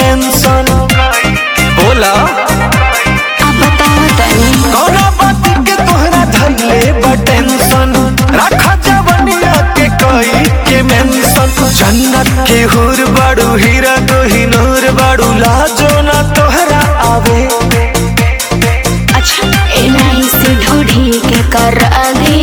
Mention बोला अब बताओ तनी कौना बात के तोहरा धइले बा टेंशन रखा जवनिया के कई के मेंशन जन्नत के हुर बाड़ू हीरा तो हिनूर बाड़ू लाजो ना तोहरा आवे अच्छा एलाई से ढूढ़ी के कर दी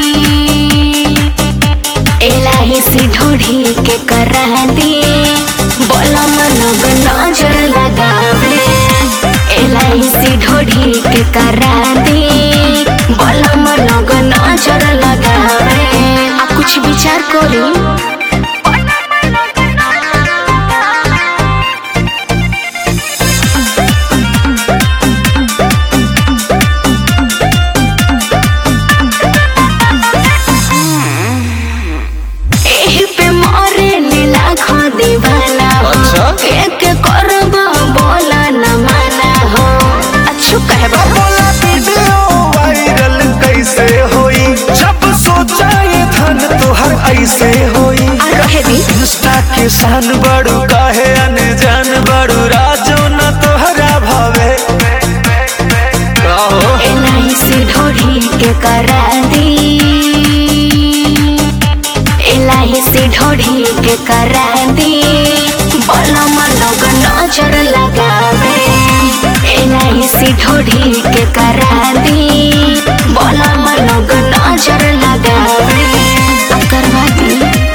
एलाई से ढूढ़ी के कर दी बोला मन नजर लगावे एलाई से ढूढ़ी के कर दी बोला मन नजर लगावे आ कुछ विचार करी एही पे मोरे लीला खो दीवाना हो अच्छा? एक करब बोला न माना हो अच्छू कहबा बोला वीडियो वायरल कैसे होई जब सोचा ये धन तोहर ऐसे होई आ रहे दी इंस्टा के शान बड़ू काहे अनजान बड़ू राजो न तोहरा भावे काहो एलाई से ढोढ़ी के करा दी एलाई से ढोढ़ी के करा दी बोला लोग नजर लगावे एलाई से ढोढ़ी के करा दी बोला लोग नजर लगावे अब करवा दी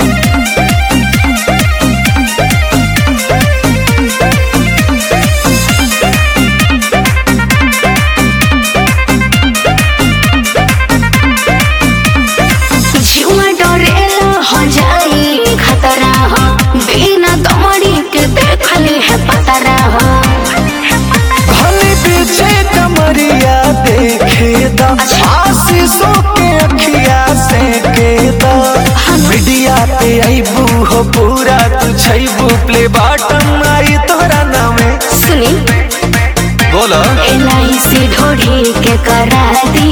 जुआ डरेला हो जाई खतरा हो बिना दमड़ी के देखली है पतरा हो भले पीछे कमरिया देखे दा आशीषों के अखिया से के दा मीडिया पे आईबू हो पूरा तू छैबू प्ले बाटम आई तोरा नामे सुनी बोलो एलाई से ढोढ़ी के करा दी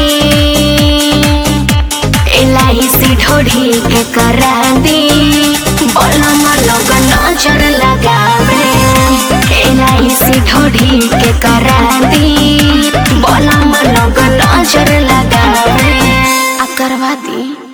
एलाई से ढोढ़ी के करा दी बोला लोग नजर लगावे एलाई से ढोढ़ी के करा दी बोला लोग नजर लगावे आ करवा दी